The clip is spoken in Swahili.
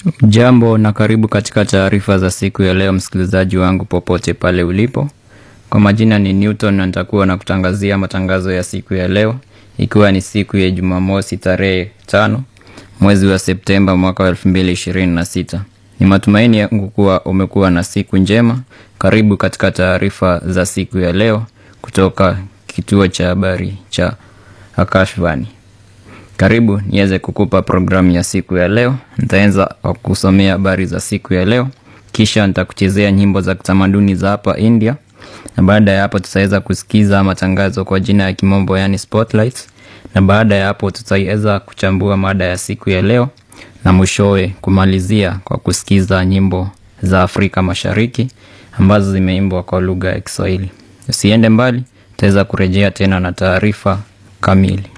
Jambo na karibu katika taarifa za siku ya leo, msikilizaji wangu popote pale ulipo. Kwa majina ni Newton na nitakuwa na kutangazia matangazo ya siku ya leo, ikiwa ni siku ya Jumamosi tarehe tano mwezi wa Septemba mwaka wa elfu mbili ishirini na sita. Ni matumaini yangu kuwa umekuwa na siku njema. Karibu katika taarifa za siku ya leo kutoka kituo cha habari cha Akashvani. Karibu niweze kukupa programu ya siku ya leo. Nitaanza kwa kusomea habari za siku ya leo, kisha nitakuchezea nyimbo za kitamaduni za hapa India, na baada ya hapo tutaweza kusikiza matangazo kwa jina ya kimombo, yani spotlights, na baada ya hapo tutaweza kuchambua mada ya siku ya leo, na mwishowe kumalizia kwa kusikiza nyimbo za Afrika Mashariki ambazo zimeimbwa kwa lugha ya Kiswahili. Usiende mbali, tutaweza kurejea tena na taarifa kamili.